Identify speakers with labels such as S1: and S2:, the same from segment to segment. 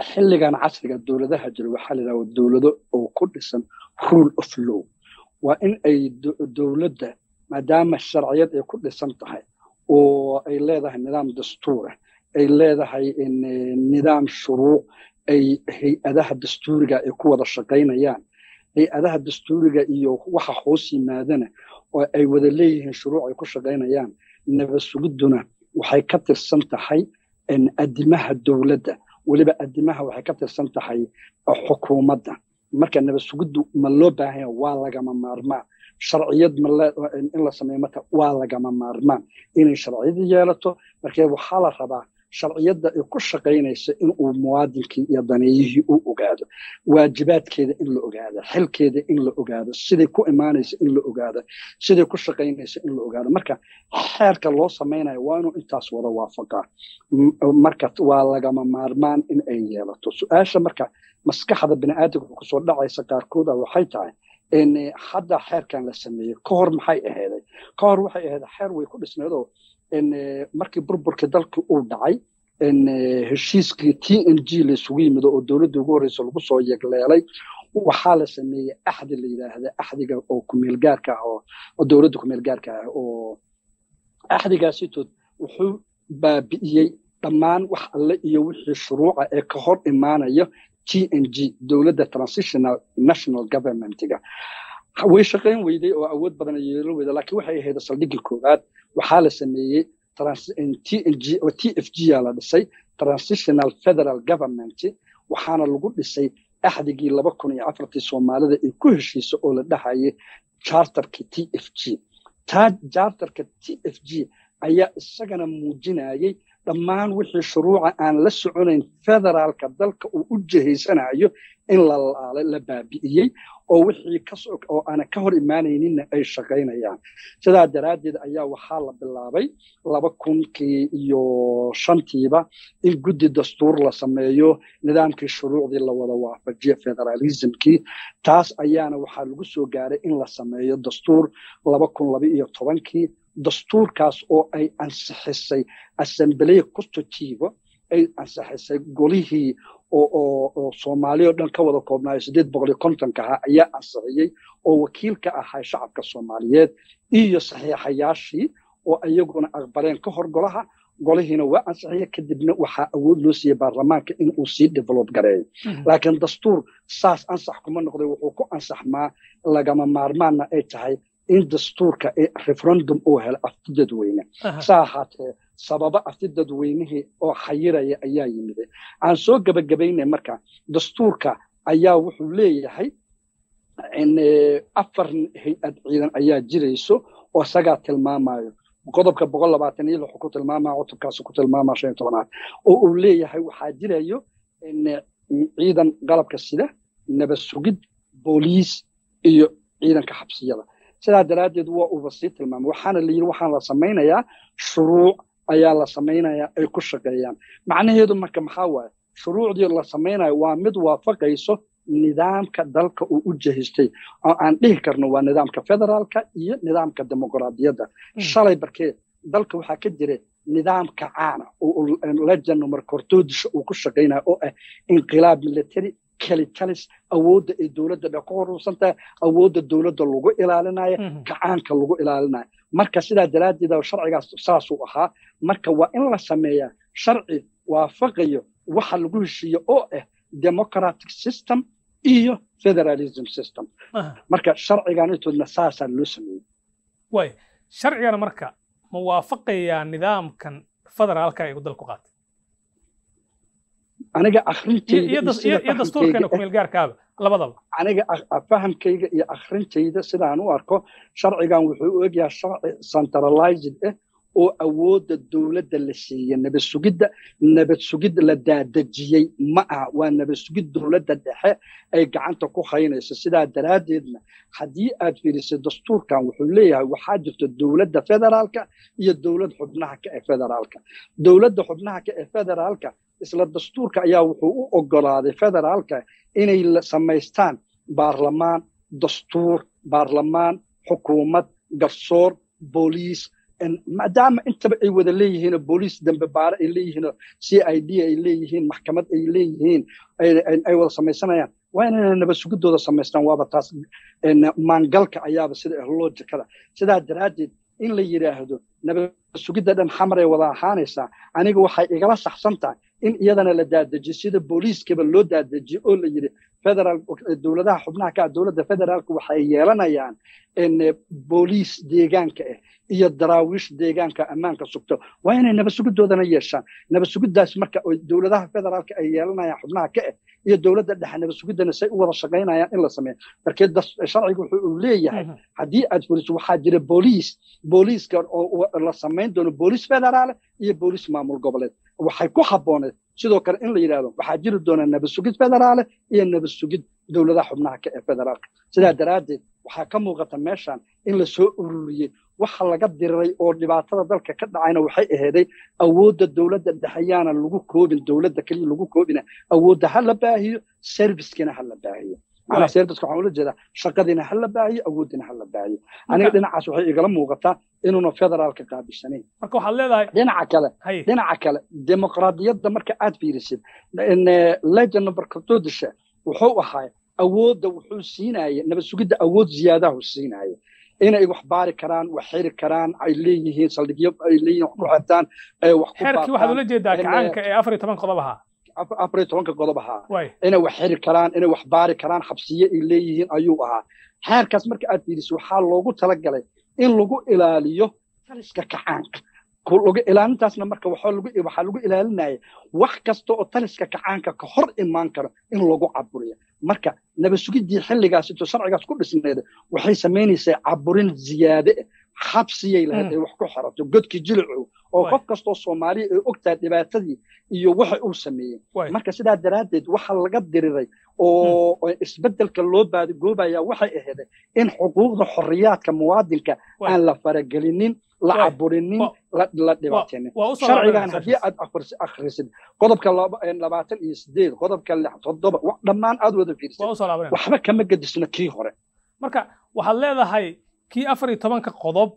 S1: xilligan casriga dowladaha jira waxaa la yidhaha dowlado oo ku dhisan rule of law waa in ay dowladda maadaama sharciyad ay ku dhisan tahay oo ay leedahay nidaam dastuura ay leedahay nidaam shuruuc ay hay-adaha dastuuriga ay ku wada shaqaynayaan hay-adaha dastuuriga iyo waxa hoos yimaadana oo ay wada leeyihiin shuruuc ay ku shaqaynayaan nabad sugidduna waxay ka tirsan tahay adimaha dowladda weliba adimaha waxay ka tirsan tahay xukuumadda marka nabad sugiddu ma loo baahanya waa lagama maarmaan sharciyad in la sameeyo marka waa lagama maarmaan inay sharciyad yeelato markee waxaa la rabaa sharciyadda ay ku shaqaynayso in uu muwaadinkii iyo daneeyihii u ogaado waajibaadkeeda in la ogaado xilkeeda in la ogaado siday ku imaanayso in la ogaado siday ku shaqaynayso in la ogaado marka xeerka loo samaynayo waa inuu intaas wada waafaqaa marka waa lagama maarmaan in ay yeelato su-aasha marka maskaxda bini'aadamka kusoo dhacaysa qaarkood ah waxay tahay hadda xeerkan la sameeyey ka hor maxay ahayday ka hor waxay ahayd xeer way ku dhisnaydoo markii burburkii dalkii uu dhacay heshiiskii t n g laysugu yimido oo dowladda ugu horreysa lagu soo yegleelay waxaa la sameeyey axdi la yidhaahda axdiga oo kumeelgaarka ah oo dowladda kumeelgaarka ah oo axdigaasitood wuxuu baabi'iyey dhammaan wax alle iyo wixii shuruuca ee ka hor imaanaya t n g dowladda transitional national governmentiga way shaqayn weyday oo awood badan yeelo weyda laakiin waxay ahayd saldhiggii koowaad waxaa la sameeyey t n g oo t f g aa la dhisay transitional federal government waxaana lagu dhisay axdigii laba kun iyo afartii soomaalida ay ku heshiisa oo la dhahayay charterka t f g taa charterka t f g ayaa isagana muujinayay dhammaan wixii shuruuca aan la soconayn federaalka dalka uu u jihaysanayo in la laalay la baabi'iyey oo wixii oo aana ka hor imaanayninna ay shaqaynayaan sidaa daraaddeed ayaa waxaa la bilaabay laba kunkii iyo shantiiba in guddi dastuur la sameeyo nidaamkii shuruucdii la wada waafajiyo federalismkii taas ayaana waxaa lagu soo gaaray in la sameeyo dastuur laba kun laba iyo tobankii dastuurkaas oo ay ansixisay assemblee constitutive ay ansixisay golihii oo soomaaliya o dhan ka wada koobnaayo siddeed boqol iyo kontonka ahaa ayaa ansixiyey oo wakiil ka ahay shacabka soomaaliyeed iyo saxiixayaashii oo iyaguna aqbaleen ka hor golaha golihiina waa ansixiyey kadibna waxaa awood loo siiyey baarlamaanka in uu sii develop gareeyo laakiin dastuur saas ansax kuma noqday wuxuu ku ansaxmaa lagama maarmaanna ay tahay in dastuurka referendum uu helo afti dadweyne saa ahaatee sababa afti dadweynihii oo xayiraya ayaa yimid aan soo gebagabaynay marka dastuurka ayaa wuxuu leeyahay afar hay-ad ciidan ayaa jirayso oo isagaa tilmaamayo qodobka boqol labaatan iyo lixu ku tilmaamaya cutubkaas ku tilmaamaya shan iyo tobanaad oo uu leeyahay waxaa jirayo ciidan qalabka sida nabad sugid booliis iyo ciidanka xabsiyada sidaa daraaddeed waa uuba sii tilmaamay waxaana la yidhi waxaan la samaynayaa shuruuc ayaa la samaynayaa ay ku shaqeeyaan macnaheedu marka maxaa waaye shuruucdii la samaynayo waa mid waafaqayso nidaamka dalka uu u jahistay oo aan dhihi karno waa nidaamka federaalka iyo nidaamka dimuqraadiyadda shalay barkee dalka waxaa ka jira nidaamka caana oo legend marka hortoodisha uu ku shaqaynayo oo ah inqilaab military kelitalis awoodda ay dowladda dhe ku horuursan tahay awoodda dowladda lagu ilaalinayo gacaanka lagu ilaalinayo marka sidaa daraaddeed sharcigaas saasuu ahaa marka waa in la sameeyaa sharci waafaqayo waxa lagu heshiiyo oo ah democratic system iyo federalism system marka sharcigan intoodna saasaa loo sameeyey
S2: way sharcigana marka ma waafaqayaa nidaamkan federaalka ay dalku qaatay
S1: aniga akhrintayda
S2: iyo dastuurkeena kumeelgaarkaaba labadaba
S1: aniga fahamkayga iyo akhrintayda sidaan u arko sharcigan wuxuu u egyahay sharci centralized ah oo awoodda dowladda la siiyey nabad sugidda nabad sugid la daadejiyey ma aha waa nabad sugid dowladda dhexe ay gacanta ku haynayso sidaa daraaddeedna haddii aad fiirisay dastuurkan wuxuu leeyahay waxaa jirta dowladda federaalka iyo dowlad xubnaha ka ee federaalka dowladda xubnaha ka ee federaalka isla dastuurka ayaa wuxuu u ogolaaday federaalka inay samaystaan baarlamaan dastuur baarlamaan xukuumad garsoor booliis maadaama intaba ay wada leeyihiinoo booliis dambe baare ay leeyihiinoo c i d ay leeyihiin maxkamad ay leeyihiin ay wada samaysanayaan waa inayna nabad sugidooda samaystaan waaba taas maangalka ayaaba sida loojikada sidaa daraaddeed in la yidhaahdo nabad sugidda dhan xamaray wada ahaanaysaa aniga waxay igala saxsan tahay in iyadana la daadejiyo sida booliiskaba loo daadejiyo oo la yidhi federal dowladaha xubnaha ka ah dowladda federaalka waxay yeelanayaan booliis deegaanka ah iyo daraawiish deegaanka ammaanka sugto waa inay nabad sugidoodana yeeshaan nabad sugiddaas marka dowladaha federaalka ay yeelanayaan xubnaha ka ah iyo dowladda dhexe nabad sugiddana say u wada shaqaynayaan in la sameeyo markee sharciga wuxuu uu leeyahay haddii aad fuliso waxaa jira booliis booliiska oo la samayn doono booliis federaale iyo booliis maamul goboleed waxay ku habbooneed sidoo kale in la yidhahdo waxaa jiri doona nabad sugid federaale iyo nabad sugid dowladaha xubnaha ka ee federaalka sidaa daraaddeed waxaa ka muuqata meeshan in la soo ururiyey waxa laga diriray oo dhibaatada dalka ka dhacayna waxay aheeday awoodda dowladda dhexeyaana lagu koobin dowladda keliya lagu koobina awoodda ha la baahiyo servicekina ha la baahiyo macnaa serviceka waxaan ula jeedaa shaqadiina ha la baahiyo awooddiina ha la baahiyo aniga dhinacaas waxay igala muuqataa inuuna federaalka qaabishanayn
S2: marka waxaad leedahay
S1: dhinaca kale dhinaca kale dimuqraadiyadda marka aad fiirisid legend number katodisha wuxuu ahaa awoodda wuxuu siinaya nabad sugidda awood ziyaadahu siinaya inay wax baari karaan wax xiri karaan ay leeyihiin saldhigyo ay leeyihiin wax ku xirtaan wax ku
S2: xeerkii waxaad ula jeedaa kacaanka ee afar iyo toban qodob ahaa
S1: afar iyo tobanka qodob ahaa inay wax xiri karaan inay wax baari karaan xabsiye ay leeyihiin ayuu ahaa xeerkaas marka aad fiiriso waxaa loogu talagalay in lagu ilaaliyo taliska kacaanka ilaalintaasna marka waxaa lagu ilaalinaya wax kasta oo taliska kacaanka ka hor imaan karo in lagu caburiyo marka nabad sugiddii xilligaas intuu sharcigaas ku dhisneeda waxay samaynaysaa caburin ziyaade xabsiyay lahayd ay wax ku xirato godkii jilicu oo qof kastoo soomaaliya ay ogtahay dhibaatadii iyo waxa uu sameeyey marka sidaa daraaddeed waxa laga diriray oo isbeddelka loo baadigoobaya waxay aheeday in xuquuqda xorriyaadka muwaadinka aan la faragelinin la caburinin la dhibaatinin sharcigan haddii aad akhrisid qodobka labaatan iyo sideed qodobka lix toddoba dhammaan aad wada fiirisid waxba kama gedisna kii hore
S2: marka waxaad leedahay kii afar iyo tobanka qodob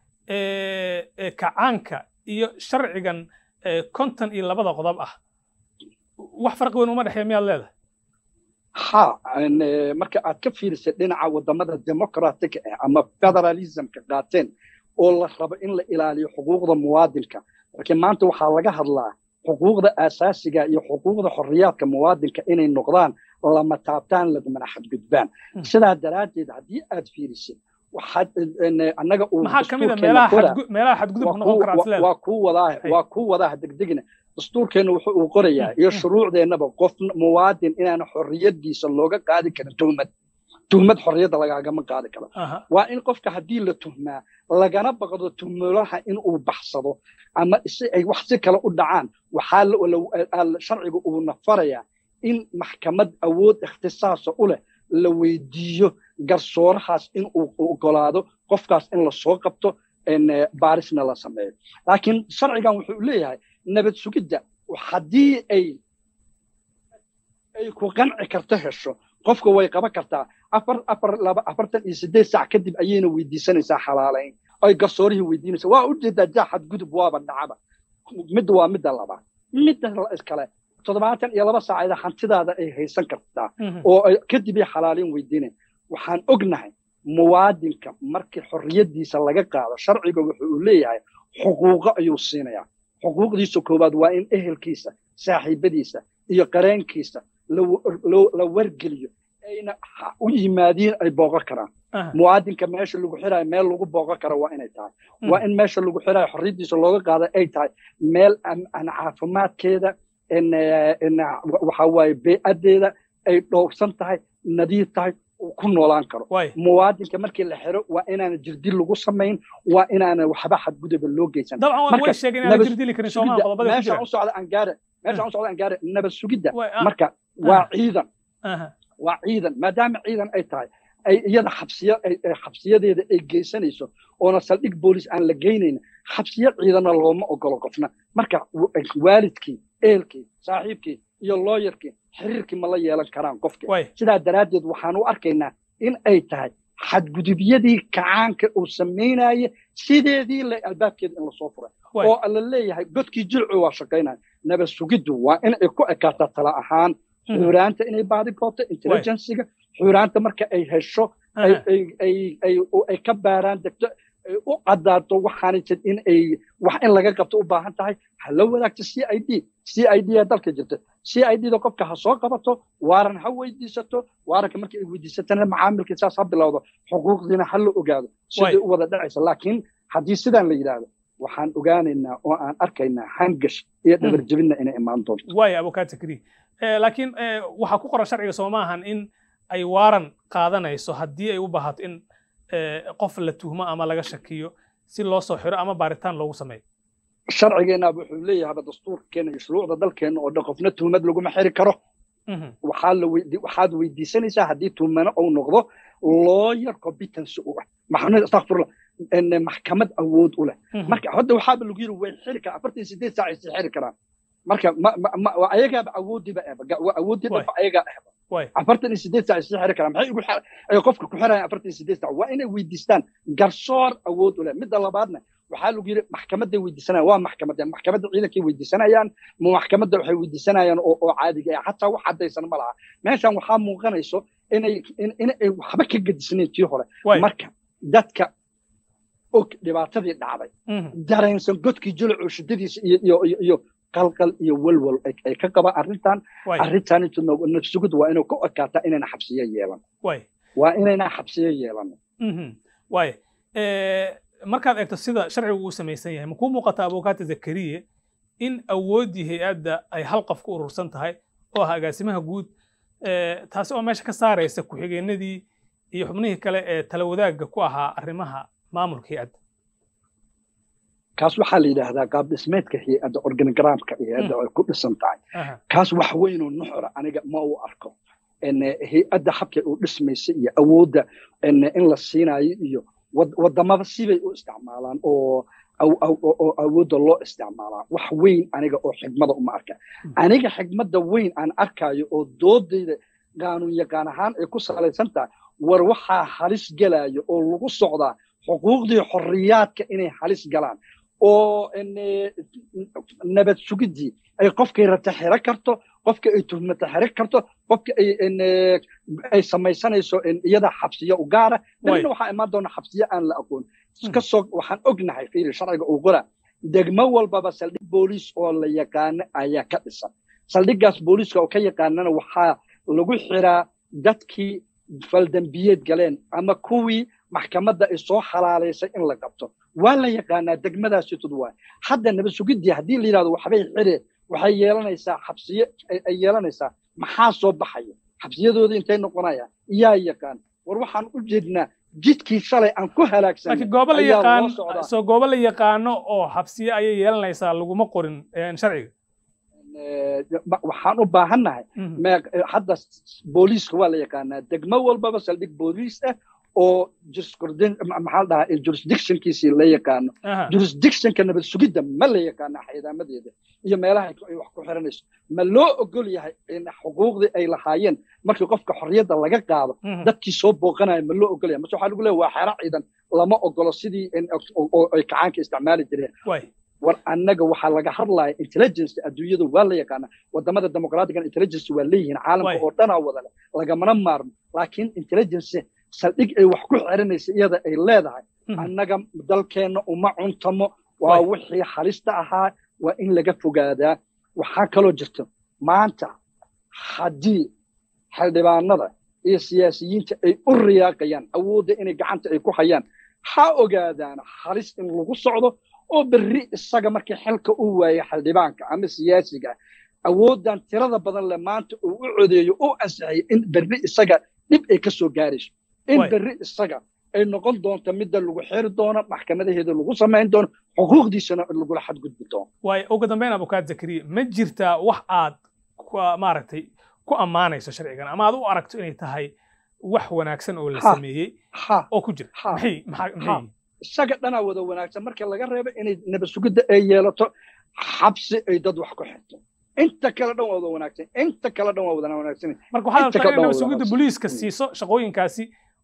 S2: ee kacaanka iyo sharcigan konton iyo labada qodob ah wax farqi weyn uma dhexeeya miyaad leedahay
S1: ha marka aad ka fiirisid dhinaca wadamada democratic ah ama federalismka qaateen oo la rabo in la ilaaliyo xuquuqda muwaadinka laakiin maanta waxaa laga hadlaa xuquuqda aasaasiga iyo xuquuqda xorriyaadka muwaadinka inay noqdaan lama taabtaan lagumana xadgudbaan sidaa daraaddeed haddii aad fiirisid waxaad annaga uu
S2: maxaa ka mid a meelaha meelaha xadgudubka noqon karaa
S1: waa kuu wadaa waa kuu wadaa degdegina dastuurkeenna wuxuu uu qorayaa iyo shuruucdeennaba qof muwaadin inaan xorriyadiisa looga qaadi karin tuhmad tuhmad xorriyadda lagaagama qaadi karo waa in qofka haddii la tuhmaa lagana baqdo tuhmulaha in uu baxsado ama si ay wax si kale u dhacaan waxaa sharciga uuna farayaa in maxkamad awood ikhtisaasa u leh la weydiiyo garsoorahaas in uu ogolaado qofkaas in lasoo qabto baarisna la sameeyo laakiin sharcigan wuxuu leeyahay nabad sugidda haddii ay ay ku qanci karto hesho qofka way qaban kartaa afar afar laba afartan iyo siddeed saac kadib ayayna weydiisanaysaa xalaalayn ay garsoorihii weydiinaysaa waa ujeedaa jaa xadgudub waaba dhacaba midda waa midda labaad midda iskale toddobaatan iyo laba saacada hantidaada ay haysan kartaa oo kadib ay xalaalayn weydiinayn waxaan ognahay muwaadinka markii xorriyaddiisa laga qaado sharciga wuxuu uu leeyahay xuquuqo ayuu siinayaa xuquuqdiisa koowaad waa in ehelkiisa saaxiibadiisa iyo qareenkiisa la wargeliyo ayna u yimaadiin ay booqo karaan muwaadinka meesha lagu xiraayo meel lagu booqo karo waa inay tahay waa in meesha lagu xiraayo xorriyaddiisa looga qaado ay tahay meel aan caafimaadkeeda waxa waaye bey'adeeda ay dhowrsan tahay nadiif tahay ku noolaan karo muwaadinka markii la xiro waa inaana jirdil lagu samayn waa inaana waxba xadguduba loo geysan meeshaan u socda aan gaare meeshaan u socda aan gaare nabad sugidda marka waa ciidan waa ciidan maadaama ciidan ay tahay ay iyada xabsiya xabsiyadeeda ay geysanayso oona saldhig boolis aan la geynayn xabsiya ciidana looma ogolo qofna marka waalidkii eelkii saaxiibkii iyo looyarkii xiriirkii ma la yeelan karaan qofkii sidaa daraaddeed waxaan u arkaynaa in ay tahay xadgudubyadii kacaanka uu samaynaya sideedii le albaabkeeda in lasoo furay oo la leeyahay godkii jilcu waa shaqaynaya nabad sugiddu waa in ay ku ekaataa tala ahaan xuraanta inay baadi goobto intelligensiga xuraanta marka ay hesho ay ka baaraan degto u caddaato waxaanay jir in ay wax in laga qabto u baahan tahay ha la wadaagto c i d c i d ee dalka jirta c i d da qofka ha soo qabato waaran ha weydiisato waaranka marka ay weydiisatana macaamilkii saas ha bilowdo xuquuqdiina ha la ogaado siday u wada dhacaysa laakiin haddii sidaan la yidhaahdo waxaan ogaanaynaa oo aan arkaynaa hangash iyo dhabarjebinna inay imaan doonto
S2: waaya abukaata kri laakiin waxaa ku qoran sharciga soo maahan in ay waaran qaadanayso haddii ay u baahato in qof la tuhmo ama laga shakiyo si loo soo xiro ama baaritaan loogu sameeyo
S1: sharcigeenna wuxuu leeyahaba dastuurkeena iyo shuruucda dalkeena oo dhan qofna tuhmad laguma xiri karo waxaad weydiisanaysaa haddii tuhmano uu noqdo lawyer competence u ah maxamed astakfirullah maxkamad awood u leh marka hadda waxaaba lagu yiri way xiri karaan afartan sideed saac ay sii xiri karaan marka ayagaaba awoodiiba awoodii dhanba ayagaa ahba afartan iyo sideed saac sii xiri karaan maxay ugu ay qofka ku xirayaan afartan iyo sideed saac waa inay weydiistaan garsoor awood u leh midda labaadna waxaa lagu yiri maxkamaday weydiisanayaan waa maxkamadda maxkamadda ciidankay weydiisanayaan ma maxkamadda waxay weydiisanayaan oo oo caadiga ah xataa wax caddaysan ma laha meeshan waxaa muuqanayso inay inay waxba ka gedisnayn tii hore marka dadka og dhibaatadii dhacday dareensan godkii jilcu shiddadiisa iyo iyo iyo qalqal iyo walwal ay ka qabaan arrintan arrintan intu nafsugud waa inuu ka ekaataa inayna xabsiyo yeelan waa inayna xabsiyo yeelan
S2: waay markaad eegto sida sharcigu uu samaysan yahay makuu muuqata abukaata zakariye in awooddii hay-adda ay hal qof ku urursan tahay oo ah agaasimaha guud taasi oo meesha ka saaraysa ku-xigeenadii iyo xubnihii kale ee tala wadaagga ku ahaa arrimaha maamulka hay-adda
S1: kaas waxaa la yidhaahdaa qaab dhismeedka hay-adda organogramka hay-adda ay ku dhisan tahay kaas wax weynoo nuxura aniga ma u arko hay-adda habkay u dhismaysa iyo awoodda in la siinayo iyo wadamada sibay u isticmaalaan oo oo awoodda loo isticmaalaa wax weyn aniga oo xigmada uma arka aniga xigmadda weyn aan arkayo oo doodayda qaanuun yaqaan ahaan ay ku salaysan tahay war waxaa halis gelayo oo lagu socdaa xuquuqdii xorriyaadka inay halis galaan oo nabad sugiddii ay qofkay rabta xiro karto qofka ay tuhmata xiro karto qofka ay ay samaysanayso iyada xabsiyo u gaara dabna waxaa imaan doona xabsiyo aan la aqoon kasoo waxaan ognahay fiili sharciga uu qoraa degmo walbaba saldhig booliis oo la yaqaano ayaa ka dhisan saldhiggaas booliiska oo ka yaqaanana waxaa lagu xiraa dadkii faldambiyeed galeen ama kuwii maxkamadda ay soo xalaalaysay in la qabto waa la yaqaanaa degmadaasi tudwaa hadda nabad sugiddii haddii la yidhahdo waxbay xire waxay yeelanaysaa xabsiye ay yeelanaysaa maxaa soo baxaya xabsiyadooda intay noqonayaan yaa yaqaan war waxaan u jeednaa jidkii shalay aan ku halaagsanay
S2: goobo la yaqaan soo goobo la yaqaano oo xabsiye ayay yeelanaysaa laguma qorin sharciga
S1: waxaan u baahannahay hadda booliiska waa la yaqaanaa degmo walbaba saldhig booliis ah oo maxaa la dhahaa jurisdictionkiisii la yaqaano jurisdictionka nabad sugidda ma la yaqaana xaydaamadeeda iyo meelaha ay wax ku xiranayso ma loo ogol yahay in xuquuqdii ay lahaayeen markii qofka xorriyadda laga qaado dadkii soo booqanaya ma loo ogol yahay mase waxaa lagu leeyahay waa xero ciidan lama ogolo sidii ay kacaanka isticmaali jireen war annaga waxaa laga hadlaya intelligence adduunyada waa la yaqaana wadamada dimuqraatigan intelligence waa leeyihiin caalamka oo dhanaa wadale lagamana maarmo laakiin intelligence saldhig ay wax ku xiranaysa iyada ay leedahay annaga dalkeenna uma cuntamo waa wixii halista ahaa waa in laga fogaadaa waxaa kaloo jirta maanta haddii xildhibaanada iyo siyaasiyiinta ay u riyaaqayaan awoodda inay gacanta ay ku hayaan ha ogaadaan halis in lagu socdo oo berri isaga markii xilka u waayo xildhibaanka ama siyaasiga awooddan tirada badan leh maanta uu u codeeyo oo ansixiyay in berri isaga dhib ay ka soo gaarayso in berri isaga ay noqon doonto midda lagu xiri doono maxkamadaheeda lagu samayn doono xuquuqdiisana lagula xadgudbi doono
S2: waay ugu dambeyn abukaad zakariya ma jirtaa wax aad maaragtay ku ammaanayso sharcigan ama aad u aragto inay tahay wax wanaagsan oo la sameeyey oo ku jira maxay maxay
S1: isaga dhanaa wada wanaagsan marka laga reebo inay nabad sugidda ay yeelato xabsi ay dad wax ku xirto inta kale dhan waa wada wanaagsan inta kale dhan waa wada wanaagsan
S2: marka waxaad rabtaa in nabad sugidda booliiska siiso shaqooyinkaasi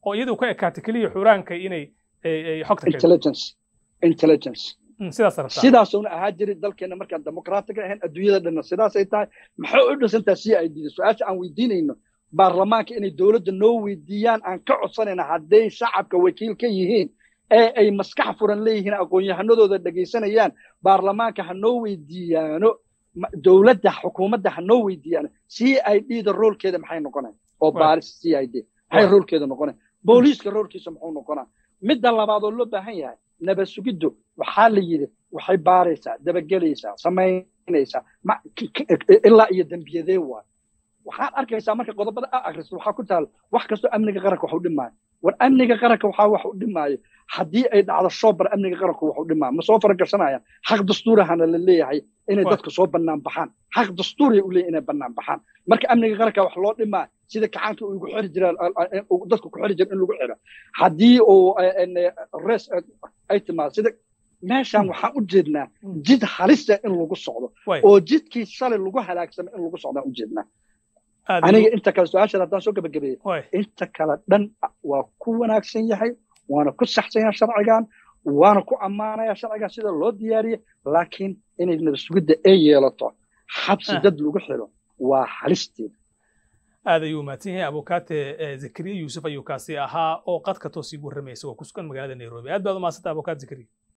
S2: oo iyadu ka ekaatay keliya xuraanka inay xogta
S1: intelligence intelligence
S2: sidaas rabtaa
S1: sidaasuna ahaa jiray dalkeena markaan dimuqraatiga ahayn adduunyada dhanna sidaasay tahay maxay u dhisantaa si ay diida su-aasha aan weydiinayno baarlamaanka inay dowladda noo weydiiyaan aan ka codsanayna hadday shacabka wakiil ka yihiin ee ay maskax furan leeyihiin aqoon-yahanadooda dhegaysanayaan baarlamaanka ha noo weydiiyaano dowladda xukuumadda ha noo weydiiyaano c i d da roolkeeda maxay noqonay oo baaris c i d maxay roolkeeda noqonay booliiska roolkiisa muxuu noqonaa midda labaad oo loo baahan yahay nabad sugiddu waxaa la yidhi waxay baaraysaa dabagelaysaa samaynaysaa ilaa iyo dembiyadee waay waxaad arkaysaa marka qodobada a akhristo waxaa ku taal wax kastoo amniga qaranka wax u dhimaayo war amniga qaranka waxaa wax u dhimaayo haddii ay dhacdo shoobar amniga qaranku wax u dhimaayo ma soo faragashanayaan xaq dastuurahana la leeyahay inay dadka soo bannaan baxaan xaq dastuuriya u leeyahay inay bannaan baxaan marka amniga qaranka wax loo dhimaa sida kacaanka uu igu xiri jira dadka ku xiri jira in lagu xiro haddii uu res ay timaado sida meeshaan waxaan u jeednaa jid halisa in lagu socdo oo jidkii shalay lagu halaagsamay in lagu socdaan u jeednaa aniga inta kale su-aashaada haddaan soo gabagabeeyey inta kale dhan waa ku wanaagsan yahay waana ku saxsan yahay sharcigan waana ku ammaanaya sharcigan sida loo diyaariyey laakiin inay nabadsugidda ay yeelato xabsi dad lagu xiro waa halisteeda
S2: aad ayuu mahadsan yahay abukaate zakariya yuusuf ayuu kaasi ahaa oo qadka toos iigu warramaysa oo ku sugan magaalada nairobi aad baad u mahadsanta abukaate zakariya